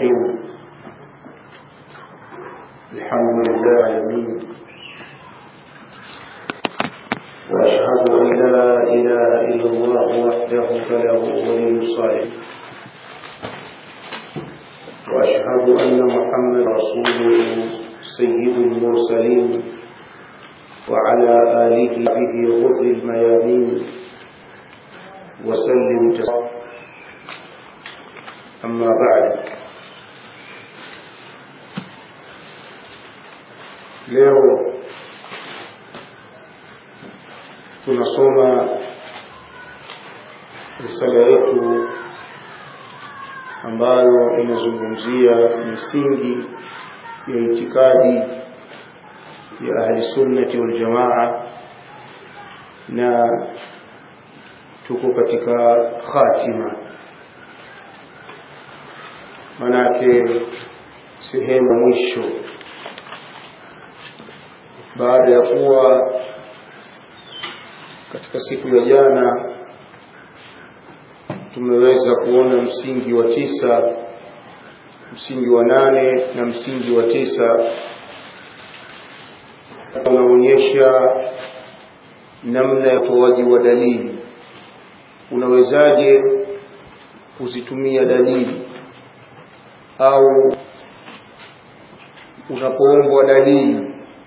الراحمون الحمد لله العالمين وأشهد أن لا إله إلا الله وحده فله ولي الصالح وأشهد أن محمد رسوله سيد المرسلين وعلى آله به غر الميامين وسلم تسليما أما بعد leo tunasoma risala yetu ambayo inazungumzia misingi ya itikadi ya ahli sunnati wal jamaa na tuko katika khatima manake sehemu mwisho baada ya kuwa katika siku ya jana tumeweza kuona msingi wa tisa msingi wa nane na msingi wa tisa unaonyesha namna ya utoaji wa dalili unawezaje kuzitumia dalili au unapoombwa dalili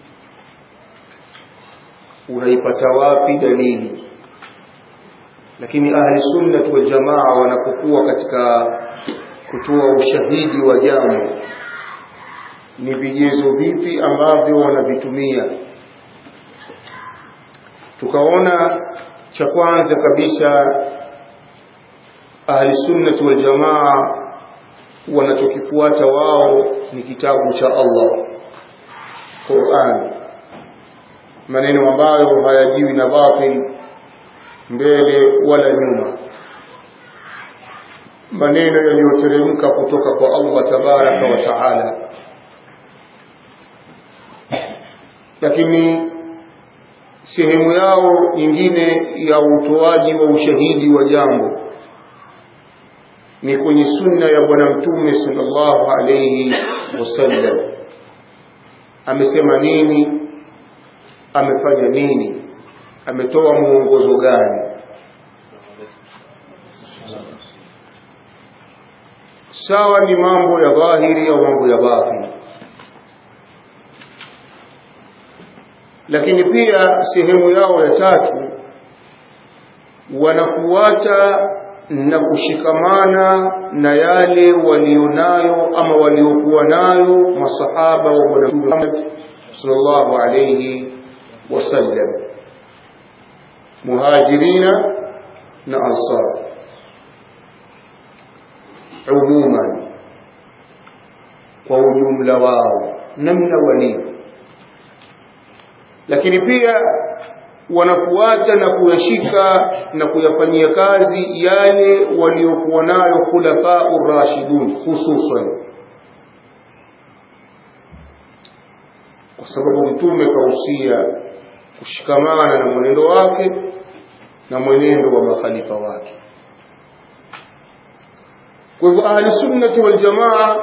unaipata wapi dalili lakini ahli sunnah wal jamaa wanapokuwa katika kutoa ushahidi wa jambo ni vigezo vipi ambavyo wanavitumia tukaona cha kwanza kabisa ahli sunnah wal jamaa wanachokifuata wao ni kitabu cha Allah Qur'an maneno ambayo hayajiwi na batil mbele wala nyuma maneno yaliyoteremka kutoka kwa Allah tabaraka wa taala lakini sehemu yao nyingine ya utoaji wa ushahidi wa jambo ni kwenye sunna ya bwana mtume sallallahu alayhi wasallam amesema nini amefanya nini ametoa muongozo gani sawa ni mambo ya dhahiri au mambo ya batini lakini pia sehemu yao ya tatu wanafuata na kushikamana na yale walionayo ama waliokuwa nayo masahaba wa bwana Muhammad sallallahu alayhi wasallam muhajirina na ansar umuman kwa ujumla wao namna walivyo lakini pia wanafuata na kuyashika na kuyafanyia kazi yale waliokuwa nayo khulafau rashidun hususan kwa sababu mtume kausia kushikamana na mwenendo wake na mwenendo wa makhalifa wake kwa hivyo ahli sunnati wal jamaa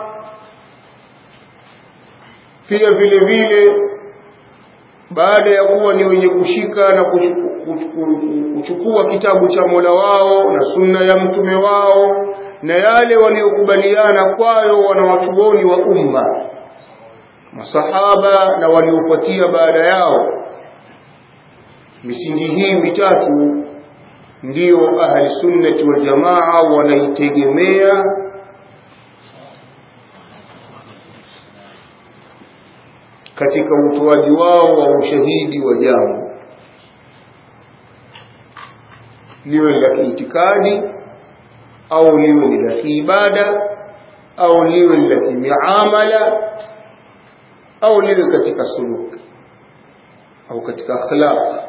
pia vile vile baada ya kuwa ni wenye kushika na kuchukua kitabu cha Mola wao na sunna ya mtume wao na yale waliokubaliana kwayo wanawachuoni wa umma masahaba na waliofuatia baada yao misingi hii mitatu ndiyo ahli sunnati wal jamaa wanaitegemea katika utoaji wao wa ushahidi wa jambo liwe la kiitikadi au liwe ni la kiibada au liwe ni la kimiamala au liwe katika suluk au katika akhlaq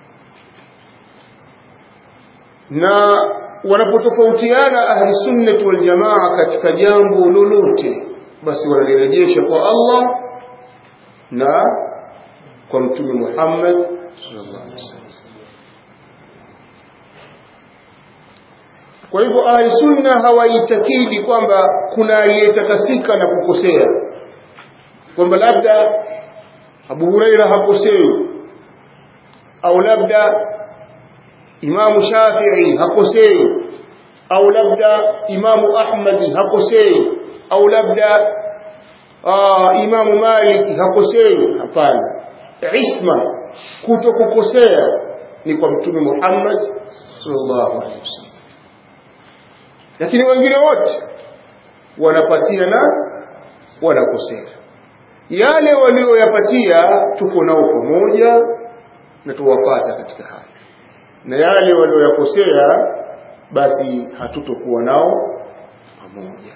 na wanapotofautiana ahli sunnati wal jamaa katika jambo lolote basi wanalirejesha kwa Allah na kwa mtume Muhammad sallallahu alaihi wasallam kwa hivyo ahli sunna hawaitakidi kwamba kuna aliyetakasika na kukosea kwamba labda Abu Huraira hakosei au labda Imamu Shafi'i hakosei au labda Imamu Ahmadi hakosei au labda uh, Imamu Malik hakosei hapana isma kutokukosea ni kwa mtume Muhammad sallallahu alaihi wasallam lakini wengine wote wanapatia na wanakosea yale walioyapatia tuko nao pamoja na tuwapata katika haya na yale walioyakosea basi hatutokuwa nao pamoja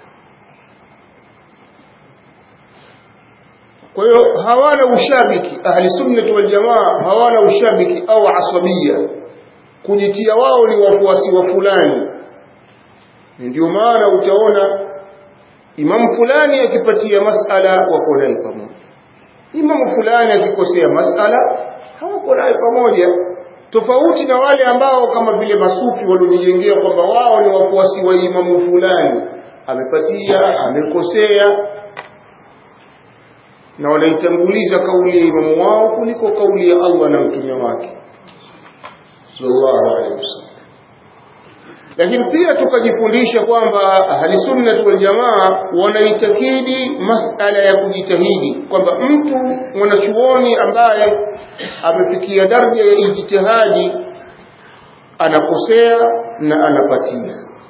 kwa hiyo hawana ushabiki ahli sunnati wal jamaa hawana ushabiki au asabia kujitia wao ni wafuasi wa fulani ndio maana utaona imamu fulani akipatia masala wako naye pamoja imamu fulani akikosea masala hawako naye pamoja tofauti na wale ambao kama vile masufi waliojijengea kwamba wao ni wafuasi wa imamu fulani amepatia amekosea na wanaitanguliza kauli ya imamu wao kuliko kauli ya Allah na mtume wake sallallahu alaihi wasallam lakini pia tukajifundisha kwamba ahli sunnah wal jamaa wanaitakidi masala ya kujitahidi kwamba mtu mwanachuoni ambaye amefikia daraja ya ijtihadi anakosea na anapatia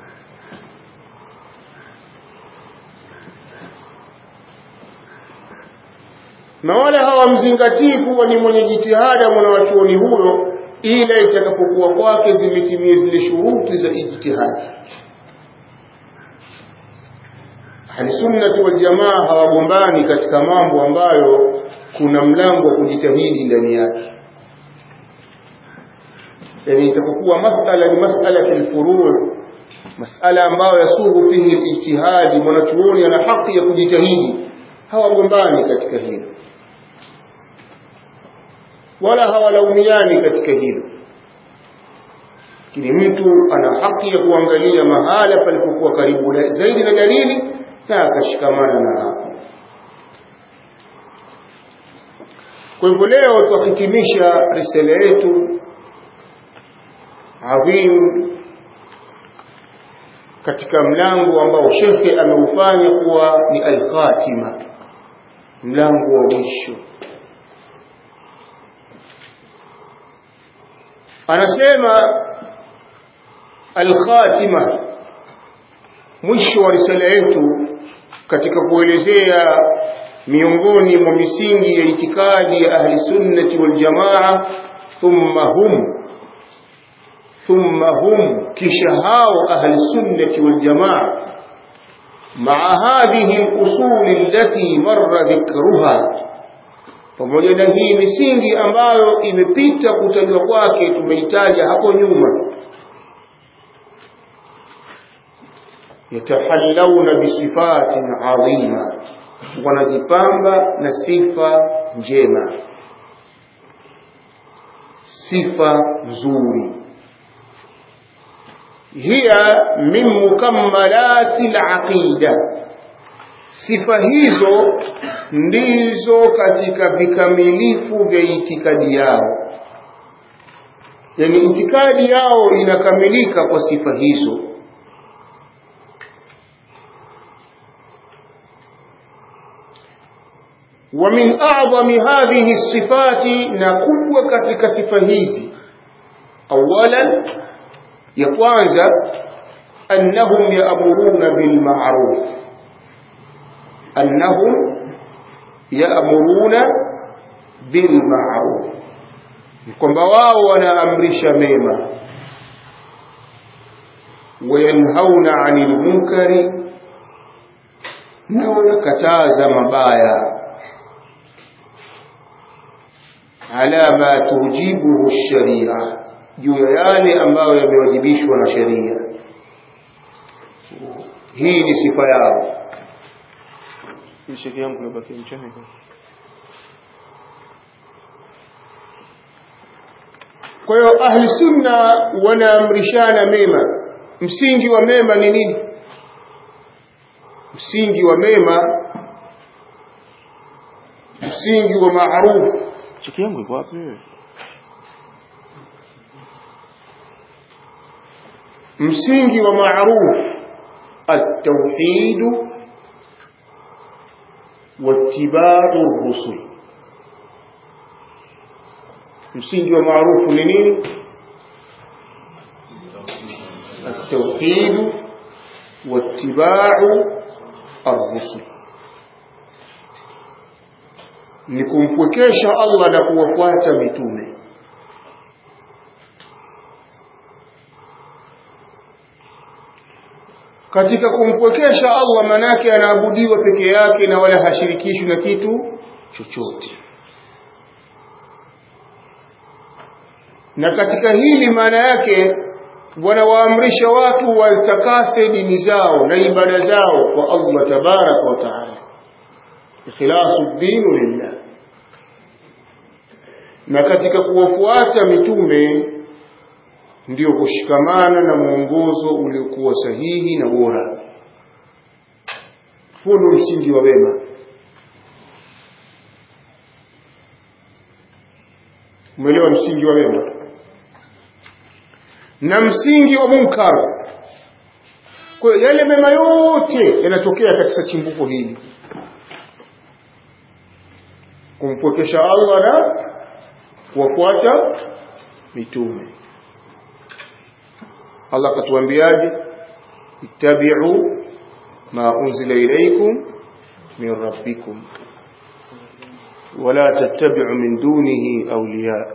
na wala hawamzingatii kuwa ni mwenye jitihada mwanachuoni huyo ila itakapokuwa kwake zimetimia zile shuruti za ijtihadi ahlisunnati waljamaa hawagombani katika mambo ambayo kuna mlango wa kujitahidi ndani yake yani itakapokuwa masala ni masala filfuruu masala ambayo yasuhu fihi lijtihadi mwanachuoni ana haki ya kujitahidi hawagombani katika hilo wala hawalaumiani katika hilo lakini mtu ana haki ya kuangalia mahala palipokuwa karibu zaidi na dalili na akashikamana na hapo kwa hivyo leo twahitimisha risala yetu adhim katika mlango ambao shekhe ameufanya kuwa ni alkhatima mlango wa mwisho anasema alkhatima mwisho wa risala yetu katika kuelezea miongoni mwa misingi ya itikadi ya ahli sunnati wal jamaa thumma hum thumma hum kisha hao ahli sunnati wal jamaa مع هذه الأصول التي مر ذكرها pamoja na hii misingi ambayo imepita kutajwa kwake tumeitaja hapo nyuma yatahallawna bisifatin adhima wanajipamba na sifa njema sifa nzuri hiya min mukammalati alaqida sifa hizo ndizo katika vikamilifu vya itikadi yao yani itikadi yao inakamilika kwa sifa hizo ومن أعظم هذه الصفات نقوة katika sifa hizi أولا يكوانزا أنهم يأمرون بالمعروف أنهم يأمرون بالمعروف kwamba wao wanaamrisha mema wayanhauna anil munkari na wanakataza mabaya ala ma tujibuhu sharia juu ya yale ambayo yamewajibishwa na sheria hii ni sifa yao sheki yangu yabaki mchana kwa hiyo ahli sunna wanaamrishana mema msingi wa mema ni nini msingi wa mema msingi wa maarufu chiki yangu iko wapi wewe msingi wa maarufu التوحيد واتباع الرسل msingi wa maarufu ni nini التوحيد واتباع الرسل ni kumpwekesha Allah na kuwafuata mitume katika kumpwekesha Allah manake anaabudiwa peke yake na wala hashirikishwi na kitu chochote na katika hili maana yake wanawaamrisha watu watakase dini zao na ibada zao kwa Allah tabaraka wa taala ikhlasu dinu lillah na katika kuwafuata mitume ndio kushikamana na mwongozo uliokuwa sahihi na bora huo ndio msingi wa wema umeelewa msingi wa wema na msingi wa munkar kwa hiyo yale mema yote yanatokea katika chimbuko hili kumpwekesha Allah na kuwafuata mitume Allah katuambiaje ittabi'u ma unzila ilaykum min rabbikum wala tattabi'u min dunihi awliya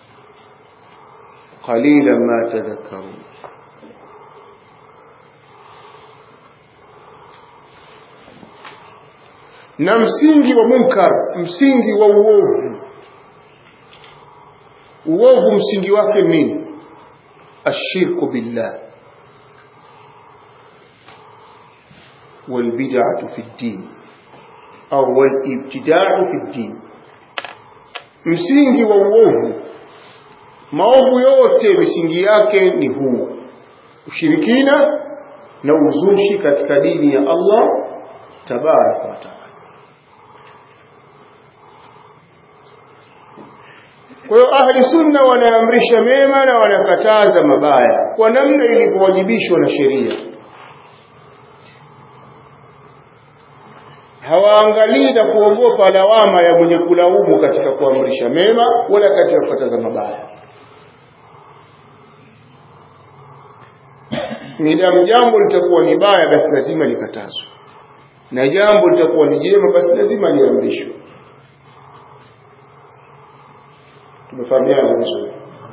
qalilan ma tadhakkarun na msingi wa munkar msingi wa uovu uovu msingi wake nini الشرك بالله والبدعة في الدين أو والابتداع في الدين msingi wa uovu maovu yote misingi yake ni huu ushirikina na uzushi katika dini ya Allah tabaraka wa taala Kwa hiyo ahli sunna wanaamrisha mema na wanakataza mabaya kwa namna ilivyowajibishwa na sheria. Hawaangalii na kuogopa lawama ya mwenye kulaumu katika kuamrisha mema wala katika kukataza mabaya. Midamu jambo litakuwa ni baya, basi lazima likatazwe, na jambo litakuwa ni jema, basi lazima liamrishwe. tumefahamiana vizuri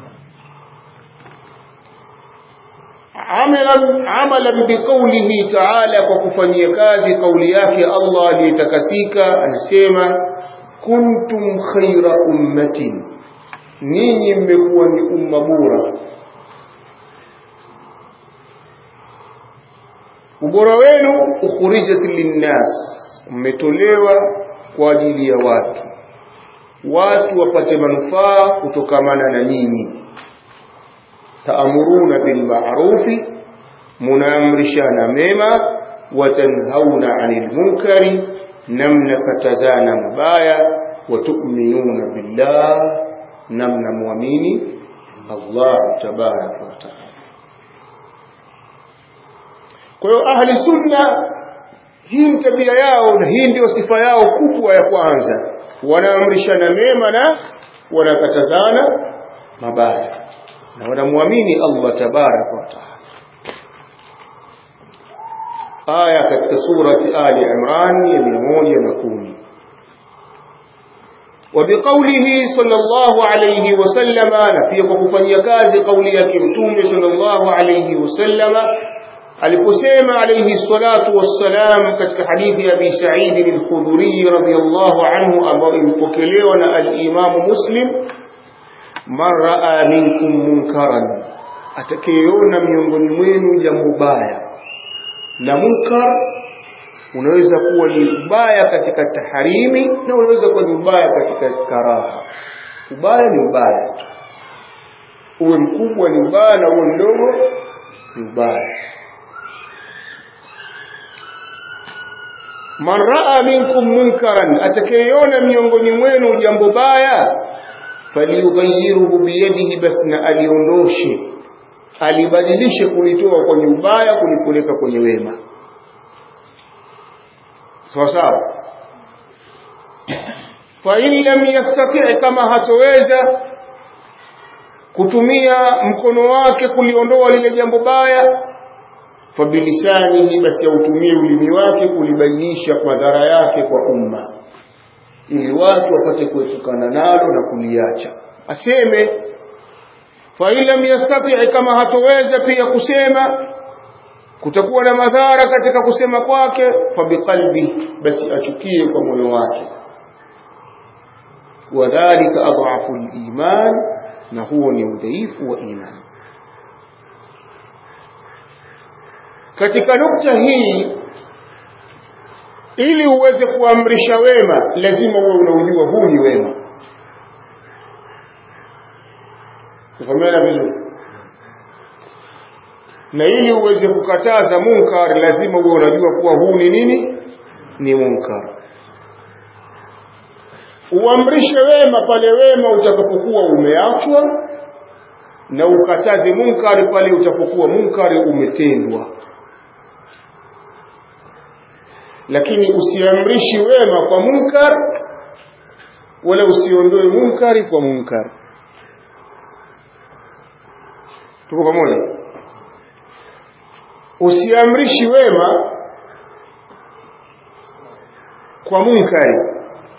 amalan amalan biqaulihi ta'ala kwa kufanyia kazi kauli yake Allah aliyetakasika anasema kuntum khaira ummatin ninyi mmekuwa ni umma bora ubora wenu ukhrijat linnas mmetolewa kwa ajili ya watu watu wapate manufaa kutokamana na nyinyi taamuruna bil ma'rufi munaamrishana mema watanhauna 'anil munkari namna katazana mabaya watu'minuna billah namna muamini Allah tabaraka wa taala kwa hiyo ahli sunna hii ni tabia yao na hii ndio sifa yao kubwa ya kwanza wanaamrishana mema na wanakatazana mabaya na wanamwamini Allah tabaraka wa taala aya katika surati Ali Imran ya 110 وبقوله صلى الله عليه وسلم نفي kufanyia kazi kauli yake mtume صلى الله عليه وسلم aliposema alayhi salatu wassalam katika hadithi ya Abi Sa'id al-Khudri radhiyallahu anhu ambayo imepokelewa na al-Imam Muslim man raa minkum munkaran atakayeona miongoni mwenu jambo baya na munkar unaweza kuwa ni ubaya katika taharimi na unaweza kuwa ni ubaya katika karaha ubaya ni ubaya uwe mkubwa ni ubaya na uwe mdogo ni ubaya man raa minkum munkaran atakayeona miongoni mwenu jambo baya falyughayyirhu biyadihi basi na aliondoshe alibadilishe kulitoa kwenye ubaya kulipeleka kwenye wema sawa sawa fa in lam yastati kama hatoweza kutumia mkono wake kuliondoa lile jambo baya fabilisanihi basi autumie ulimi wake kulibainisha madhara yake kwa umma ili watu wapate kuepukana nalo na kuliacha aseme fa in lam yastati kama hatoweza pia kusema kutakuwa na madhara katika kusema kwake fabiqalbi basi achukie kwa moyo wake wadhalika adhafu liman na huo ni udhaifu wa imani katika nukta hii ili uweze kuamrisha wema lazima uwe unaujua huu ni wema tufahamiana vizuri na ili uweze kukataza munkar lazima uwe unajua kuwa huu ni nini ni munkar uamrishe wema pale wema utakapokuwa umeachwa na ukataze munkari pale utapokuwa munkari umetendwa lakini usiamrishi wema kwa munkar wala usiondoe munkari kwa munkar tuko pamoja usiamrishi wema kwa munkari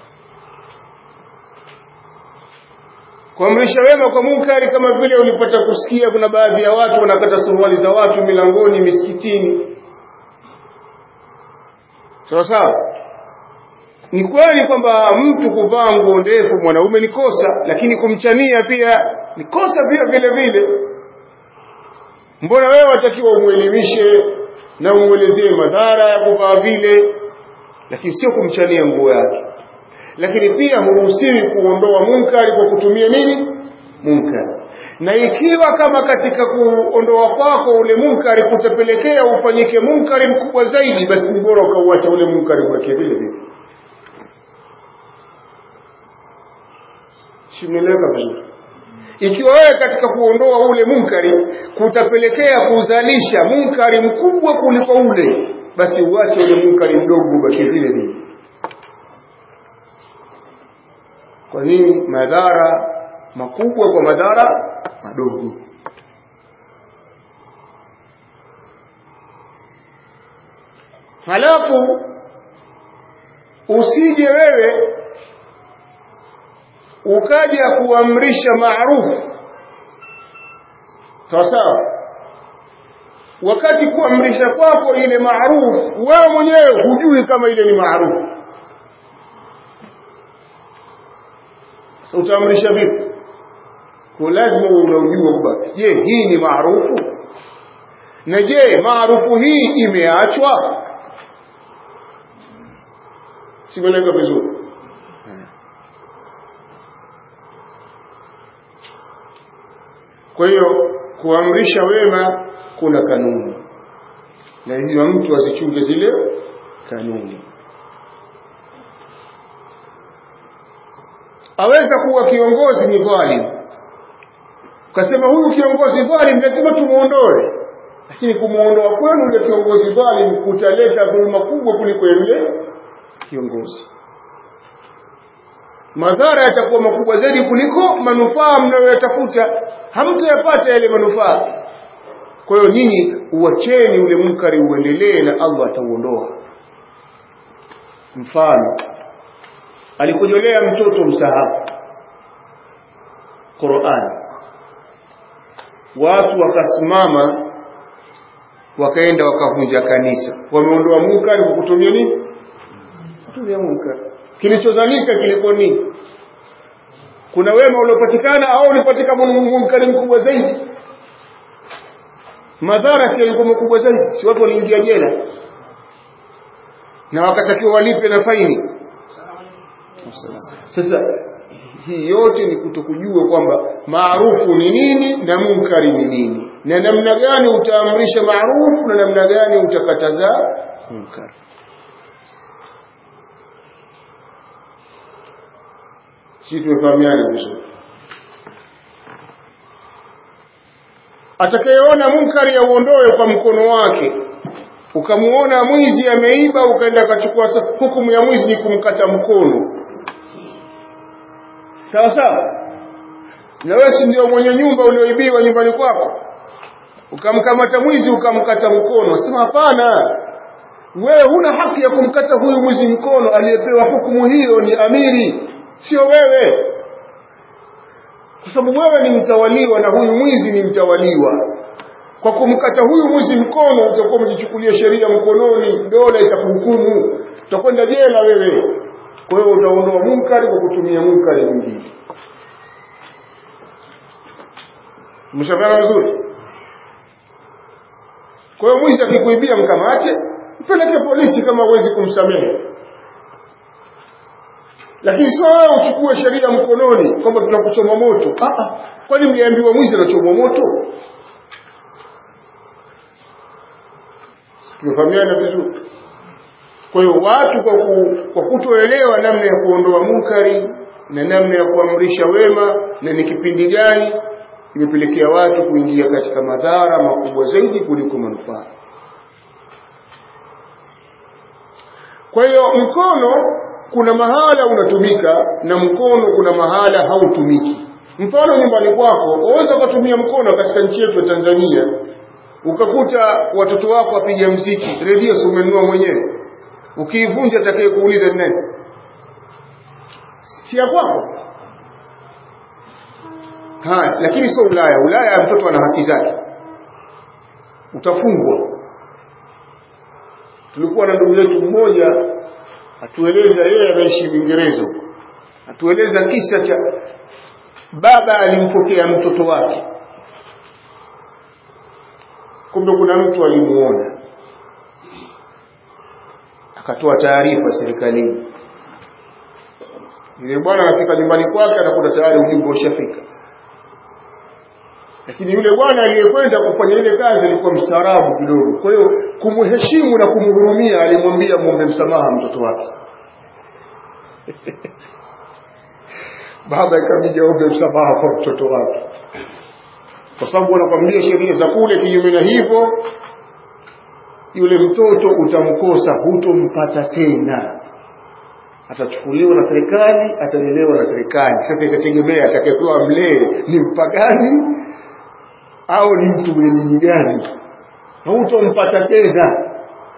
kuamrisha wema kwa munkari kama vile ulipata kusikia kuna baadhi ya watu wanakata suruali za watu milangoni misikitini sawa sawa ni kweli kwamba mtu kuvaa nguo ndefu mwanaume ni kosa lakini kumchania pia ni kosa pia vile vile mbona wewe watakiwa umwelimishe na umwelezee madhara ya kuvaa vile lakini sio kumchania nguo yake lakini pia huruhusiwi kuondoa munkari kwa kutumia nini munkari na ikiwa kama katika kuondoa kwako ule munkari kutapelekea ufanyike munkari mkubwa zaidi basi ni bora ukauacha ule munkari ubaki vile vile simeleka vizuri ikiwa wewe katika kuondoa ule munkari kutapelekea kuzalisha munkari mkubwa kuliko ule basi uache ule munkari mdogo ubaki vile vile kwa nini madhara makubwa kwa madhara madogo halafu usije wewe ukaja kuamrisha maarufu sawa sawa wakati kuamrisha kwako ile maarufu wewe mwenyewe hujui kama ile ni maarufu sasa utaamrisha vipi kwa lazima uwe unaujua kwamba je hii ni maarufu na je maarufu hii imeachwa simeleka vizuri kwa hiyo kuamrisha wema kuna kanuni na hivyo mtu azichunge zile kanuni aweza kuwa kiongozi ni dhalim ukasema huyu kiongozi dhalim lazima tumuondoe lakini kumuondoa kwenu yule kiongozi dhalim kutaleta dhuluma kubwa kuliko yule kiongozi madhara yatakuwa makubwa zaidi kuliko manufaa mnayoyatafuta hamtayapata yale manufaa kwa hiyo nyinyi uacheni ule munkari uendelee na Allah atauondoa mfano alikujolea mtoto msahafu Qur'an watu wakasimama wakaenda wakavunja kanisa wameondoa munkari kwa kutumia nini kutumia munkari kilichodhalika kilikuwa nini kuna wema uliopatikana au ulipatikana munkari mkubwa zaidi madhara si yalikuwa makubwa zaidi si watu waliingia jela na wakatakiwa walipe na faini sasa hii yote ni kutokujua kwamba maarufu ni nini na munkari ni nini na namna gani utaamrisha maarufu na namna gani utakataza munkar si tumefahamiana vizuri atakayeona munkari ya uondoe kwa mkono wake ukamuona mwizi ameiba ukaenda akachukua hukumu ya mwizi ni kumkata mkono sawa sawa na wewe si ndio mwenye nyumba ulioibiwa nyumbani kwako ukamkamata mwizi ukamkata mkono sema hapana wewe huna haki ya kumkata huyu mwizi mkono aliyepewa hukumu hiyo ni amiri sio wewe kwa sababu wewe ni mtawaliwa na huyu mwizi ni mtawaliwa kwa kumkata huyu mwizi mkono utakuwa umejichukulia sheria mkononi dola itakuhukumu utakwenda jela wewe kwa hiyo utaondoa munkari kwa kutumia munkari mwingine mshafahamu vizuri kwa hiyo mwizi akikuibia mkamate mpeleke polisi kama huwezi kumsamehe lakini sio wewe uchukue sheria mkononi kwamba tunakuchoma moto kwani mliambiwa mwizi anachomwa moto tumefahamiana vizuri kwa hiyo watu kwa, ku, kwa kutoelewa namna ya kuondoa munkari na namna ya kuamrisha wema na ni kipindi gani imepelekea watu kuingia katika madhara makubwa zaidi kuliko manufaa kwa hiyo mkono kuna mahala unatumika na mkono kuna mahala hautumiki mfano nyumbani kwako waweza ukatumia mkono katika nchi yetu ya Tanzania ukakuta watoto wako wapiga mziki redio si umenunua mwenyewe ukiivunja atakaye kuuliza ni nani si ya kwako haya lakini sio Ulaya Ulaya mtoto ana haki zake utafungwa tulikuwa na ndugu yetu mmoja atueleza yeye anaishi Uingereza atueleza kisa cha baba alimpokea mtoto wake kumbe kuna mtu alimuona akatoa taarifa serikalini yule bwana anafika nyumbani kwake anakuta tayari ujumbe ushafika lakini yule bwana aliyekwenda kufanya ile kazi alikuwa mstaarabu kidogo kwa hiyo kumheshimu na kumhurumia alimwambia muombe msamaha mtoto wake baba ikabidi aombe msamaha kwa mtoto wake kwa sababu wanakwambia sheria za kule kinyume na hivyo yule mtoto utamkosa hutompata tena atachukuliwa na serikali atalelewa na serikali sasa itategemea atakayepewa mlee ni mpagani au ni mtu mwenye dini gani hutompata tena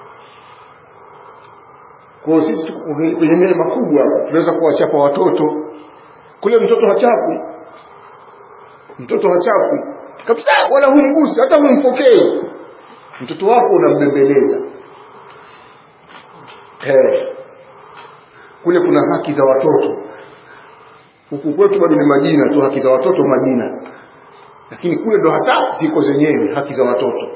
kwa sisi kwenye neema kubwa tunaweza kuwachapa watoto kule mtoto hachapwi mtoto hachapwi kabisa wala humgusi hata humpokei mtoto wako unambembeleza hey. kule kuna haki za watoto huku kwetu bado ni majina tu haki za watoto majina lakini kule ndo hasa ziko zenyewe haki za watoto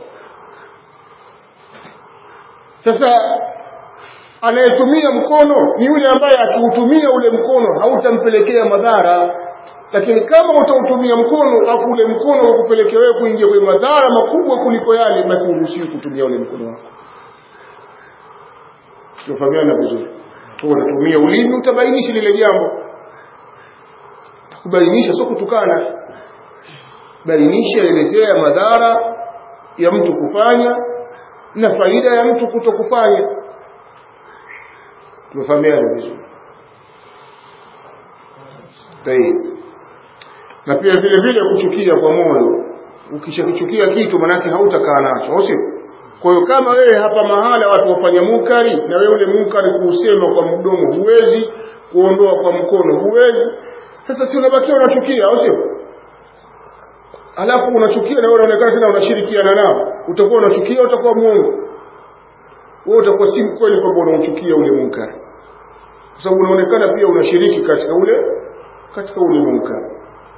sasa anayetumia mkono ni yule ambaye akiutumia ule mkono hautampelekea madhara lakini kama utautumia mkono afu ule mkono ukupelekea wewe kuingia kwenye madhara makubwa kuliko yale basi uruhusiwi kutumia ule mkono wako tunafahamiana vizuri kwa utatumia ulimi utabainisha lile jambo kubainisha sio kutukana bainisha elezea madhara ya mtu kufanya na faida ya mtu kutokufanya tumefahamiana vizuri na pia vile vile kuchukia kwa moyo ukishakichukia kitu manake hautakaa nacho au sio kwa hiyo kama wewe hapa mahala watu wafanya munkari na wewe ule munkari kuusema kwa mdomo huwezi kuondoa kwa mkono huwezi sasa si unabakia unachukia au sio alafu unachukia na wewe unaonekana tena unashirikiana nao utakuwa unachukia utakuwa muongo wewe utakuwa si mkweli kwamba unauchukia ule munkari kwa sababu unaonekana pia unashiriki katika ule katika ule munkari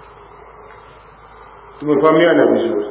tumefahamiana vizuri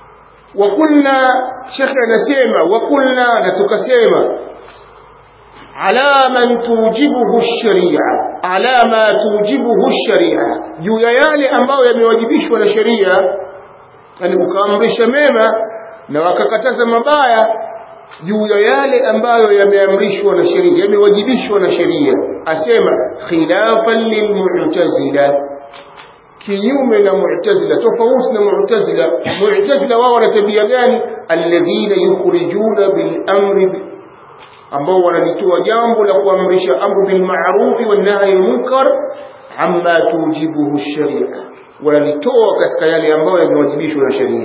wakulna shekhe anasema wakulna na tukasema ala man tujibuhu sharia ala ma tujibuhu sharia juu ya yale ambayo yamewajibishwa na sheria yani ukaamrisha mema na wakakataza mabaya juu ya yale ambayo yameamrishwa na sheria yamewajibishwa na sheria asema khilafan lilmu'tazila kinyume na mu'tazila tofauti na mu'tazila mu'tazila wao wana tabia gani alladhina yukhrijuna bil amri ambao wanalitoa jambo la kuamrisha amru bil ma'ruf wan nahy munkar amma tujibuhu sharia wanalitoa katika yale ambayo yamewajibishwa na sheria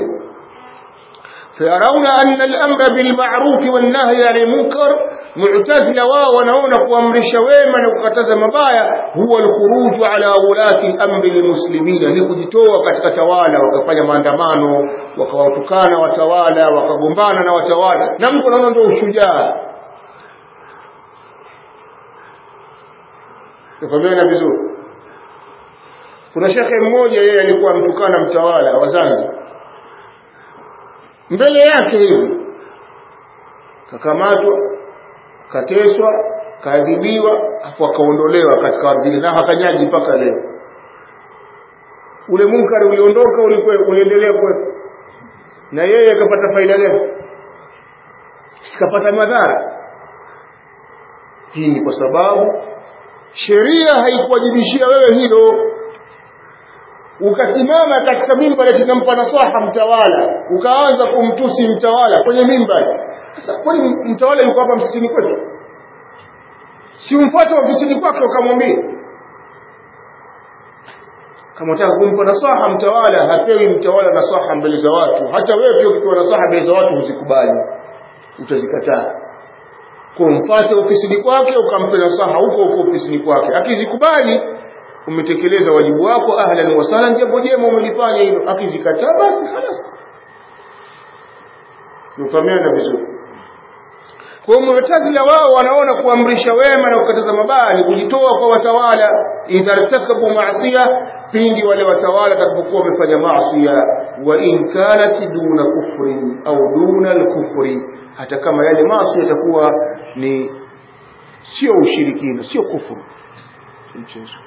فيرون أن الأمر بالمعروف والنهي عن المنكر معتزلة ونون kuamrisha wema na kukataza mabaya huwa alkhuruj ala ulati al-amr almuslimin ni kujitoa katika tawala wakafanya maandamano wakawatukana watawala wakagombana na watawala na mtu anaona ndio ushujaa Tukamena vizuri kuna shekhe mmoja yeye alikuwa mtukana mtawala wa Zanzibar mbele yake hivi kakamatwa kateswa kaadhibiwa hapo akaondolewa katika ardhi na hakanyaji mpaka leo ule munkari uliondoka ulikuwa uliendelea kwetu na yeye akapata faida gani sikapata madhara hii ni kwa sababu sheria haikuwajibishia wewe hilo ukasimama katika mimbari tunampa nasaha mtawala ukaanza kumtusi mtawala kwenye mimbari sasa kwani mtawala yuko hapa msikitini kwetu si umfuate ofisini kwake ukamwambia kama unataka kumpa nasaha mtawala hapewi mtawala nasaha mbele za watu hata wewe pia ukipewa nasaha mbele za watu huzikubali utazikataa kumpate ofisini kwake ukampe nasaha huko huko ofisini kwake akizikubali umetekeleza wajibu wako ahlan wa sahlan jambo jema umelifanya hilo akizikataa basi خلاص nufahamiana vizuri kwa mu'tazila wao wanaona kuamrisha wema na kukataza mabaya ni kujitoa kwa watawala idha irtakabu maasiya pindi wale watawala watakapokuwa wamefanya maasiya wa in kanat duna kufri au duna al-kufri hata kama yale maasi yatakuwa ni sio ushirikina sio kufuru mchezo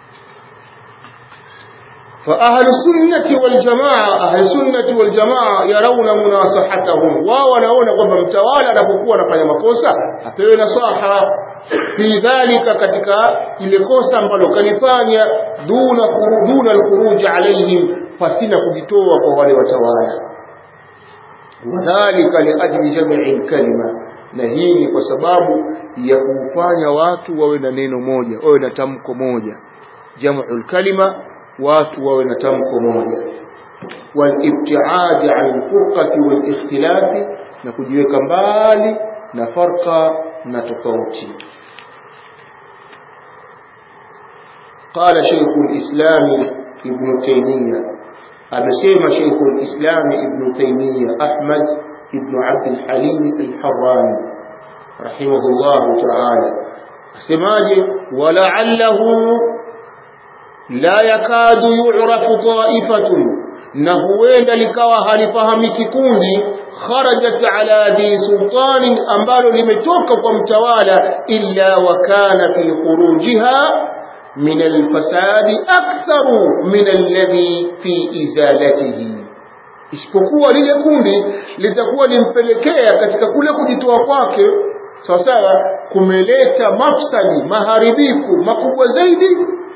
فأهل السنة والجماعة أهل السنة والجماعة يرون مناصحتهم وونون kwamba mtawala anapokuwa anafanya makosa apewe nasaha fi dhalika katika ile kosa ambalo kalifanya duna duna alkhuruj alaihim fasina kujitoa kwa wale watawala wadhalika liajli jam'i alkalima na hii ni kwa sababu ya kufanya watu wawe na neno moja wawe na tamko moja jam'ul kalima watu wawe na tamko moja walibtiadi an alfurqati walikhtilafi na kujiweka mbali na farqa na tofauti قال شيخ الإسلام ابن تيمية أبسيم شيخ الإسلام ابن تيمية أحمد ابن عبد الحليم الحراني رحمه الله تعالى سماجه ولعله la yakadu yu'rafu ta'ifatun na huenda likawa halifahamiki kundi kharajat ala dhi sultanin ambalo limetoka kwa mtawala illa wa kana fi khurujiha min alfasadi aktharu min alladhi fi izalatihi isipokuwa lile kundi litakuwa limpelekea katika kule kujitoa kwake sawa sawa kumeleta mafsadi maharibifu makubwa zaidi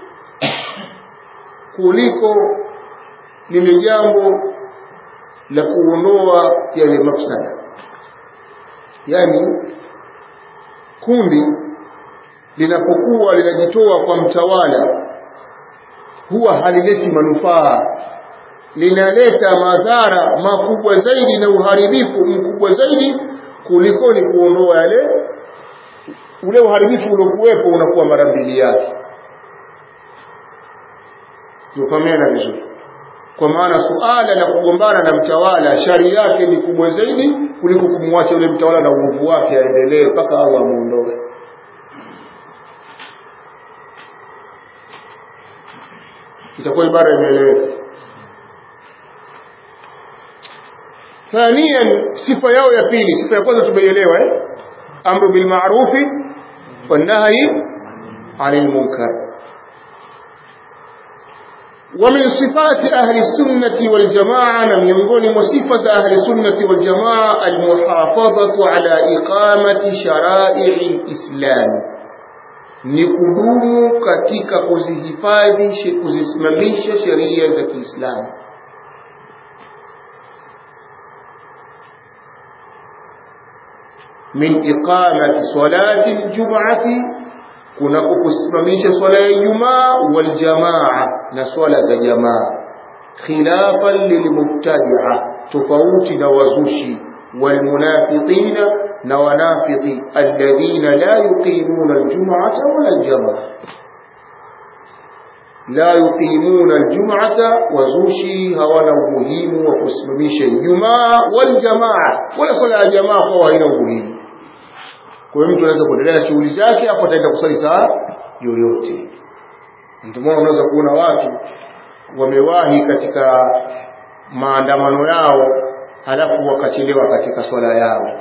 kuliko lile jambo la kuondoa yale mafsada yani kundi linapokuwa linajitoa kwa mtawala huwa halileti manufaa linaleta madhara makubwa zaidi na uharibifu mkubwa zaidi kuliko ni kuondoa yale ule uharibifu uliokuwepo unakuwa mara mbili yake tufahamiana vizuri kwa maana suala la kugombana na mtawala shari yake ni kubwa zaidi kuliko kumwacha yule mtawala na uovu wake aendelee mpaka Allah amuondoe itakuwa ibara imeeleweka ثانيا sifa yao ya pili sifa ya kwanza tumeielewa eh amru bil ma'rufi والنهي عن المنكر ومن صفات أهل السنة والجماعة لم ينقل وصفة أهل السنة والجماعة المحافظة على إقامة شرائع الإسلام ni kudumu katika kuzihifadhi kuzisimamisha sheria za Kiislamu min iqamati salati aljum'ati kuna kusimamisha swala ya Ijumaa wal jamaa na swala za jamaa khilafan lilmubtadi'a tofauti na wazushi والمنافقين نوانافق الذين لا يقيمون الجمعة ولا الجماعة لا يقيمون الجمعة وزوشي هوانا مهم وقسمميش الجماعة والجماعة ولا صلاة جماعة هو هنا مهم kwa hiyo mtu anaweza kuendelea na shughuli zake hapo ataenda kusali saa yoyote ndio maana unaweza kuona watu wamewahi katika maandamano yao halafu wakachelewa katika swala yao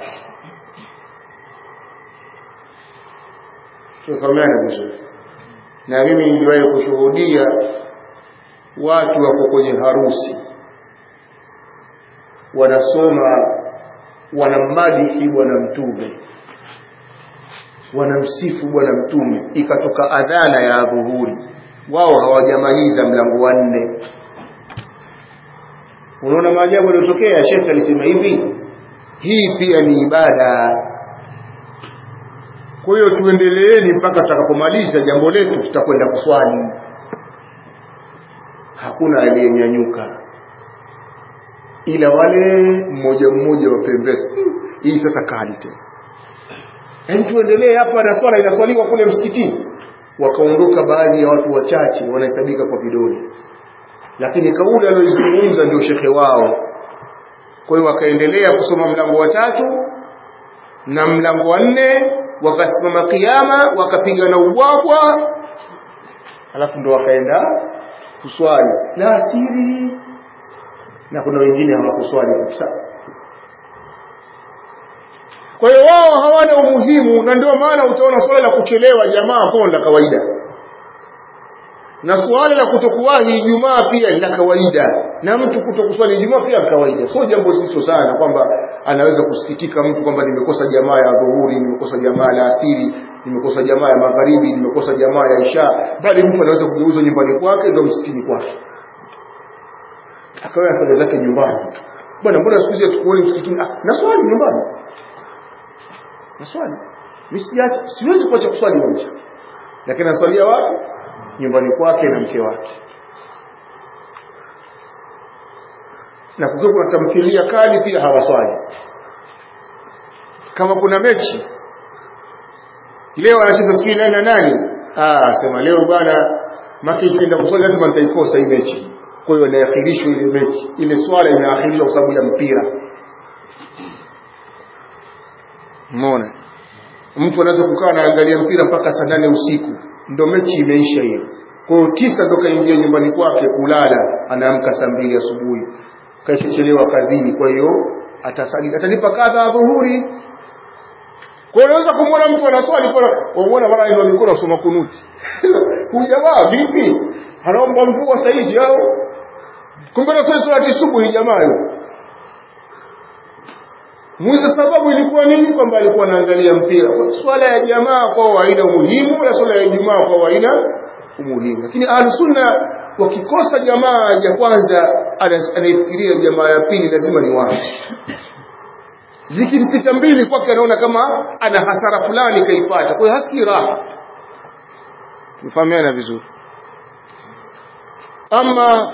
tufahamiana vizuri na mimi niliwahi kushuhudia watu wako kwenye harusi wanasoma wanamadihi bwana mtume wanamsifu bwana mtume ikatoka adhana ya dhuhuri wao hawajamaliza mlango wa nne unaona maajabu yaliyotokea shekhe alisema hivi hii pia ni ibada kwa hiyo tuendeleeni mpaka tutakapomaliza jambo letu tutakwenda kuswali hakuna aliyenyanyuka ila wale mmoja mmoja wa pembezi hii sasa kali tena yaani tuendelee hapa na swala inaswaliwa kule msikitini wakaondoka baadhi ya watu wachache wanahesabika kwa vidole lakini kauli aliyoizungumza ndio shekhe wao kwa hiyo wakaendelea kusoma mlango wa tatu na mlango wa nne wakasimama kiama wakapiga na ubwabwa alafu ndo wakaenda kuswali la asiri na kuna wengine hawakuswali kabisa kwa hiyo wao hawana umuhimu na ndio maana utaona swala la kuchelewa jamaa kwa la kawaida na suala la kutokuwahi Ijumaa pia ni la kawaida na mtu kutokuswali Ijumaa pia ni kawaida sio jambo zito sana kwamba anaweza kusikitika mtu kwamba nimekosa jamaa ya dhuhuri nimekosa jamaa ya asiri nimekosa jamaa ya magharibi nimekosa jamaa ya isha bali mtu anaweza kugeuza nyumbani kwake ndio msikitini kwake akawa sala zake nyumbani bwana mbona siku hizi tukuoni msikitini ah na swali nyumbani na swali mimi sijaacha siwezi kuacha kuswali nje lakini naswalia wapi nyumbani kwake na mke wake na kukiwa kuna tamthilia kali pia hawaswali kama kuna mechi leo anacheza sijui nani na nani ah sema leo bwana maki ikienda kuswali lazima nitaikosa hii mechi kwa hiyo inaahirishwa ile mechi ile swala inaahirishwa kwa sababu ya mpira umeona mtu anaweza kukaa anaangalia mpira mpaka saa nane usiku ndo mechi imeisha hiyo kwa hiyo tisa ndo kaingia nyumbani kwake kulala anaamka saa mbili asubuhi kaishachelewa kazini kwa hiyo atasali atalipa kadha adhuhuri kwa hiyo unaweza kumwona mtu anaswali kwa wamuona mara ndio mikono asoma kunuti huyu jamaa vipi anaomba mvua saa hizi au kumbe anasali swala subuhi jamaa hiyo Mwiza sababu ilikuwa nini? Kwamba alikuwa anaangalia mpira. Swala ya jamaa kwao haina umuhimu, na swala ya Ijumaa kwao haina umuhimu. Lakini ahlusunna wakikosa jamaa ya kwanza, anaifikiria jamaa ya pili lazima ni wao. Zikimpita mbili kwake, anaona kama ana hasara fulani kaipata, kwa hiyo hasikii raha. Mfahamiana vizuri. Ama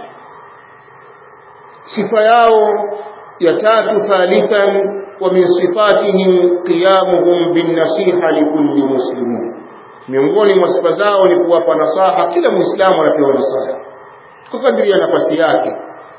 sifa yao ya tatu, thalithan ومن صفاتهم قيامهم بالنصيحة لكل مسلم miongoni mwa sifa zao ni kuwapa nasaha kila muislamu anapewa nasaha kwa kadiri ya nafasi yake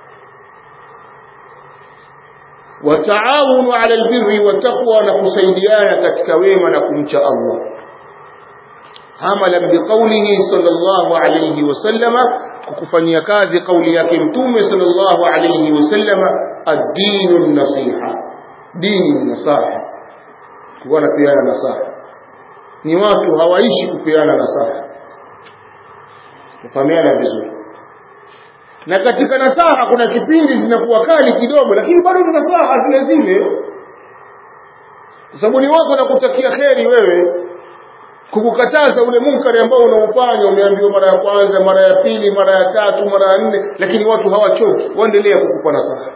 wataawunu ala albirri wattaqwa na kusaidiana katika wema na kumcha Allah amalan biqaulihi sallallahu alayhi wasallama kukufanyia kazi kauli yake mtume sallallahu alayhi wasallama ad-dinu nasiha dini ni nasaha kuwa napeana nasaha ni watu hawaishi kupeana nasaha kufahamiana vizuri na katika nasaha kuna kipindi zinakuwa kali kidogo lakini bado ni nasaha zile zile kwa sababu ni wako na kutakia kheri wewe kukukataza ule munkari ambao unaufanya umeambiwa mara ya kwanza mara ya pili mara ya tatu mara ya nne lakini watu hawachoki waendelea kukupa nasaha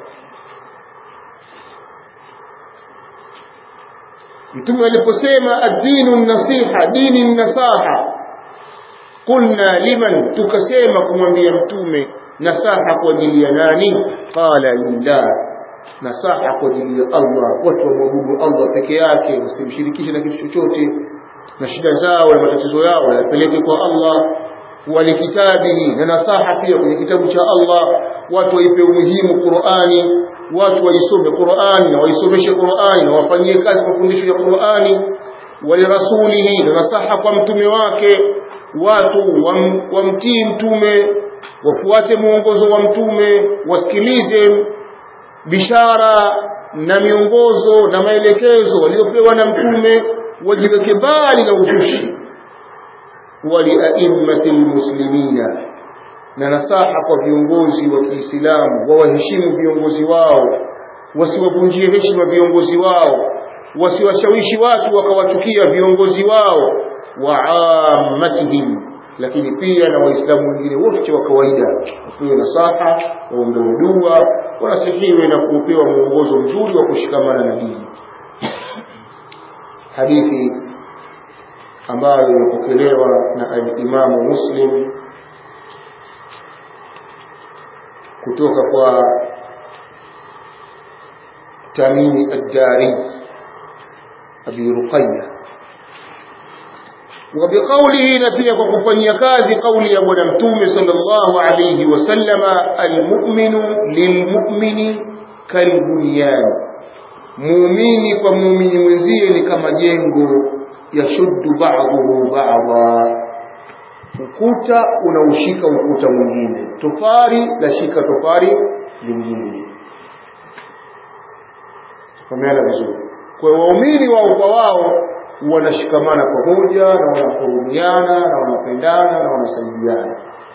mtume aliposema ad-dinu nasiha dini nasaha qulna liman tukasema kumwambia mtume nasaha kwa ajili ya nani qala lillah nasaha kwa ajili ya Allah watu wamwabudu Allah peke yake wasimshirikishe na kitu chochote na shida zao na matatizo yao yapeleke kwa Allah walikitabihi na nasaha pia kwenye kitabu cha Allah watu waipe umuhimu Qur'ani watu waisome Qur'ani na waisomeshe Qur'ani na wafanyie kazi mafundisho ya Qur'ani walirasulihi na nasaha kwa mtume wake watu wam, wamtii mtume wafuate mwongozo wa mtume wasikilize bishara na miongozo na maelekezo waliopewa na mtume wajiweke mbali na uzushi waliaimmati lmuslimina na nasaha kwa viongozi wa Kiislamu wawaheshimu viongozi wao wasiwavunjie heshima viongozi wao wasiwashawishi watu wakawachukia viongozi wao wa ammatihim lakini pia na waislamu wengine wote wa kawaida wapewe nasaha waombewe dua wanasihiwe na kupewa mwongozo mzuri wa kushikamana na dini hadithi ambayo imepokelewa na al-Imamu Muslim kutoka kwa Tamimi ad-Dari Abi Ruqayya وبقوله نبي وكفني كاذي قولي يا بنا متومه صلى الله عليه وسلم المؤمن للمؤمن كالبنيان muumini kwa muumini mwenzie ni kama jengo yashuddu ba'dahu ba'dha ukuta unaushika ukuta mwingine tofari lashika tofari lingine fahamana vizuri kwa waumini wao kwa wao wanashikamana pamoja na wanahurumiana na wanapendana na wanasaidiana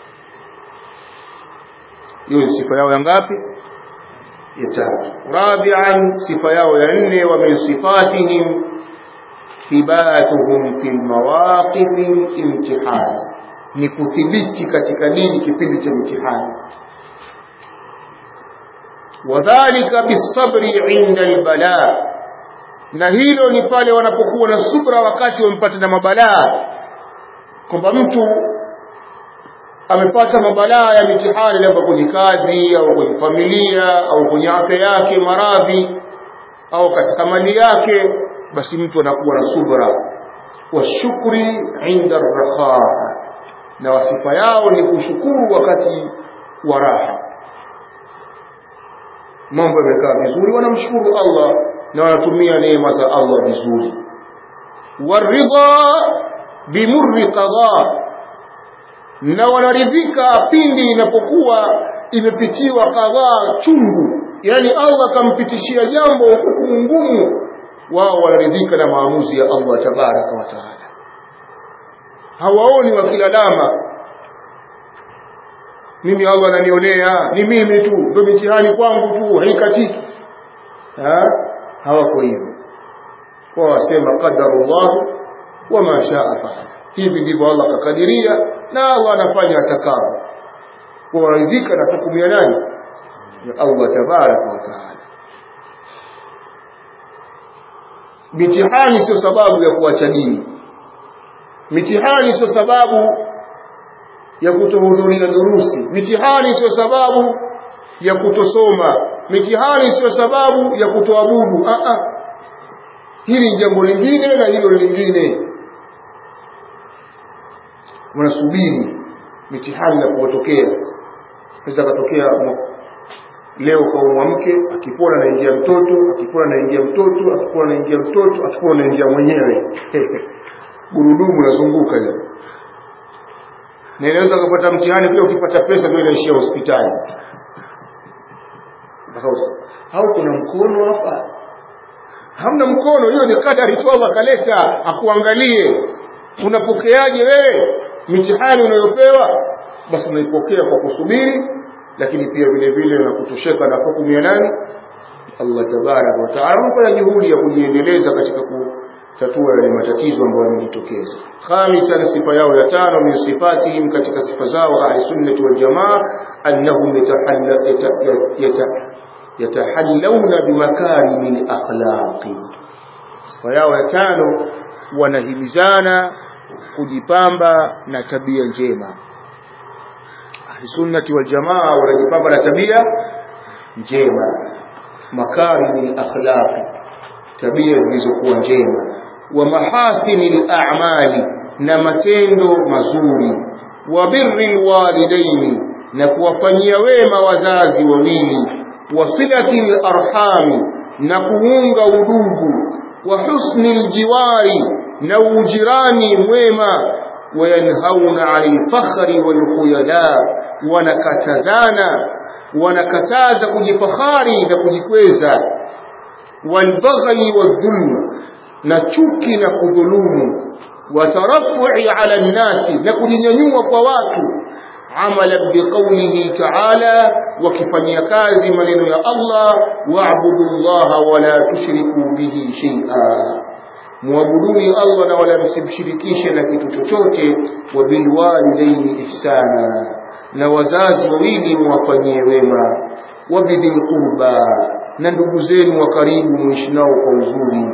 hiyo ni sifa yao ya ngapi ya tatu rabi'an sifa yao ya nne wa min sifatihim thibatuhum fil mawaqifi imtihani ni kuthibiti katika dini kipindi cha mtihani wadhālika bisabri 'inda albalaa na hilo ni pale wanapokuwa na subra wakati wamepata na mabalaa kwamba mtu amepata mabalaa ya mitihani labda kwenye kazi au kwenye familia au kwenye afya yake maradhi au katika mali yake basi mtu anakuwa na subra washukri inda raha na wasifa yao ni kushukuru wakati wa raha mambo yamekaa vizuri wanamshukuru Allah na wanatumia neema za Allah vizuri waridha bimurri qada na wanaridhika pindi inapokuwa imepitiwa kadhaa chungu yani Allah kampitishia jambo hukumu ngumu wao wanaridhika na maamuzi ya Allah tabaraka wa taala hawaoni wakilalama mimi Allah ananionea ni mimi tu ndio mitihani kwangu tu haikatiki ha hawako hivyo kwa wasema qadarullah wama shaa faala hivi ndivyo Allah kakadiria na Allah anafanya atakao kwa waridhika na hukumu ya nani ya Allah tabaraka wa taala mitihani sio sababu ya kuacha dini mitihani sio sababu ya kutohudhuria durusi mitihani sio sababu ya kutosoma mitihani sio sababu ya kutoabudu a a hili ni jambo lingine na hilo lingine wanasubiri mitihani na kuwatokea naweza katokea leo kaumwa mke akipona naingia mtoto akipona naingia mtoto akipona naingia mtoto akipona naingia mwenyewe gurudumu nazunguka hiyo na inaweza kupata mtihani pia ukipata pesa ndio inaishia hospitali au kuna mkono hapa hamna mkono hiyo ni kadari tu Allah kaleta akuangalie unapokeaje wewe mitihani unayopewa basi unaipokea kwa kusubiri lakini pia vile vile na kutosheka na hukumu ya nani Allah tabaraka wa taala unafanya juhudi ya kujiendeleza katika kutatua yale matatizo ambayo yamejitokeza khamisan sifa yao ya tano min sifatihim katika sifa zao ahli sunnati wal jamaa annahum yatahallawna bimakarimi akhlaqi sifa yao ya tano wanahimizana kujipamba na tabia njema ahli sunnati wal jamaa wanajipamba na tabia njema makarimi akhlaqi tabia zilizokuwa njema wa mahasini a'mali na matendo mazuri wa birri walidaini na kuwafanyia wema wazazi wawili wa silati arhami na kuunga udugu wa husni aljiwari na ujirani mwema wayanhauna 'anil fakhri wal khuyala wanakatazana wanakataza kujifakhari na kujikweza walbaghi wadhulm na chuki na kudhulumu watarafu'i ala nnasi na kujinyanyua kwa watu amala biqaulihi ta'ala wakifanyia kazi maneno ya Allah wa'budu llaha wala tushriku bihi shay'a muabuduni Allah na wala msimshirikishe na kitu chochote wa bilwalidaini ihsana na wazazi wawili muwafanyie wema wabidhil qurba na ndugu zenu wa karibu muishi nao kwa uzuri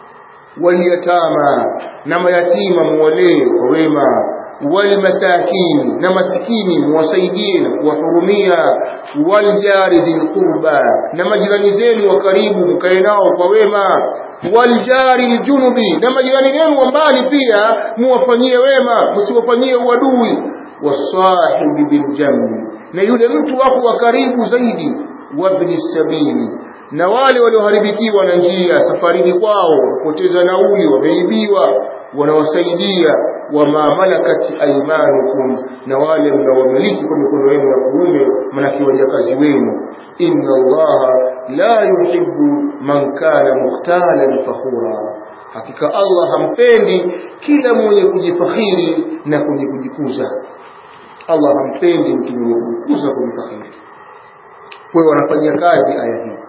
waliyatama na mayatima muwalee kwa wema walmasakini na masikini muwasaidie na kuwahurumia waljari dhil qurba na majirani zenu wa karibu mkae nao kwa wema waljari ljunubi na majirani zenu wa mbali pia muwafanyie wema msiwafanyie uadui wasahibi biljambi na yule mtu wako wa karibu zaidi wabni sabili na wale walioharibikiwa na njia safarini kwao wapoteza nauli wameibiwa wanawasaidia wama malakat aymanukum na wale mnaowamiliki kwa mikono yenu ya kuume manake wajakazi wenu inna allaha la yuhibbu man kana mukhtalan fakhura hakika allah hampendi kila mwenye kujifakhiri na kwenye kujikuza allah hampendi mtu mwenye kujikuza kujifakhiri kwa hiyo wanafanyia kazi aya hii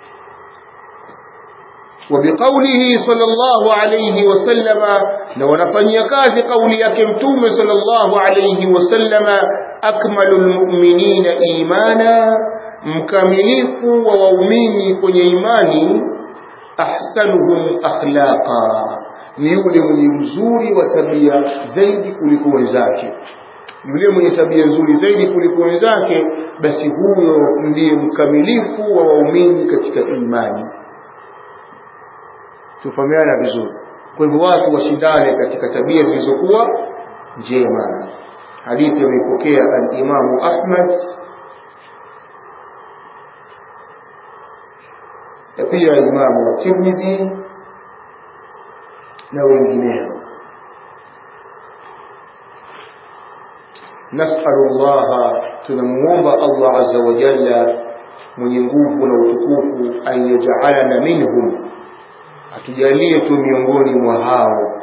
وبقوله صلى الله عليه وسلم لو نفني كاذي قولي يكمتوم صلى الله عليه وسلم أكمل المؤمنين إيمانا mkamilifu wa waumini kwenye imani ahsanuhum akhlaqa ni yule mwenye mzuri wa tabia zaidi kuliko wenzake yule mwenye tabia nzuri zaidi kuliko wenzake basi huyo ndiye mkamilifu wa waumini katika imani tufahamiana vizuri kwa hivyo watu washindane katika tabia zilizokuwa njema hadithi ameipokea al-Imamu Ahmad na pia Imamu Tirmidhi na wengineo nasalu Allah tunamuomba Allah azza wa jalla mwenye nguvu na utukufu an yaj'alana minhum atujalie tu miongoni mwa hao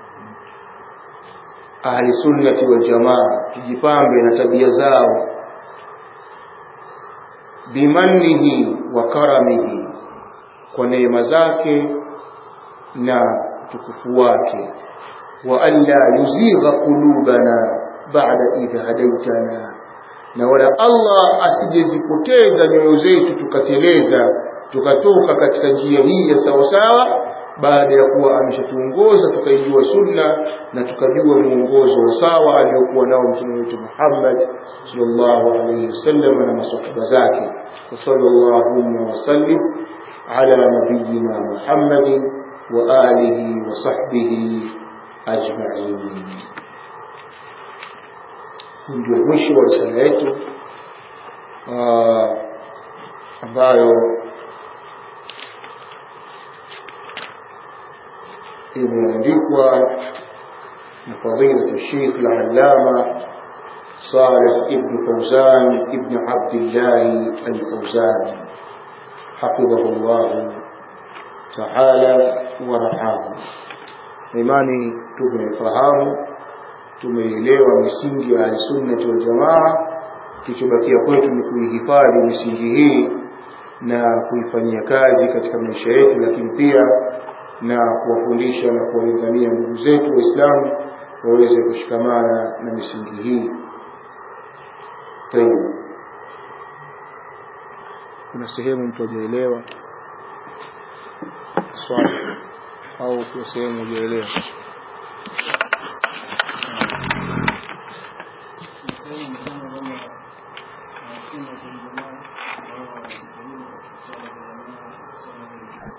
ahli sunnati wal jamaa tujipambe na tabia zao bimannihi wa karamihi kwa neema zake na utukufu wake wa alla yuzigha qulubana ba'da idh hadaitana na wala Allah asijezipoteza nyoyo zetu tukateleza tukatoka katika njia hii ya sawasawa baada ya kuwa ameshatuongoza tukaijua sunna na tukajua mwongozo wa sawa aliyokuwa nao mtume wetu Muhammad sallallahu alaihi wasallam na masahaba zake wa sallallahu wa sallim ala nabiyyina Muhammad wa alihi wa sahbihi ajma'in ndio mwisho wa risala yetu ambayo imeandikwa na fadilatu Sheikh al-Allama Saleh ibn Fawzan ibn Abdullah al-Fawzan حفظه الله تعالى ورعاه imani tumefahamu tumeelewa misingi ya sunnati wal jamaa kilichobakia kwetu ni kuihifadhi misingi hii na kuifanyia kazi katika maisha yetu lakini pia na kuwafundisha na kuwalingania ndugu zetu waislamu waweze kushikamana na misingi hii tayeb kuna sehemu mtu hajaelewa swali au kuna sehemu hujaelewa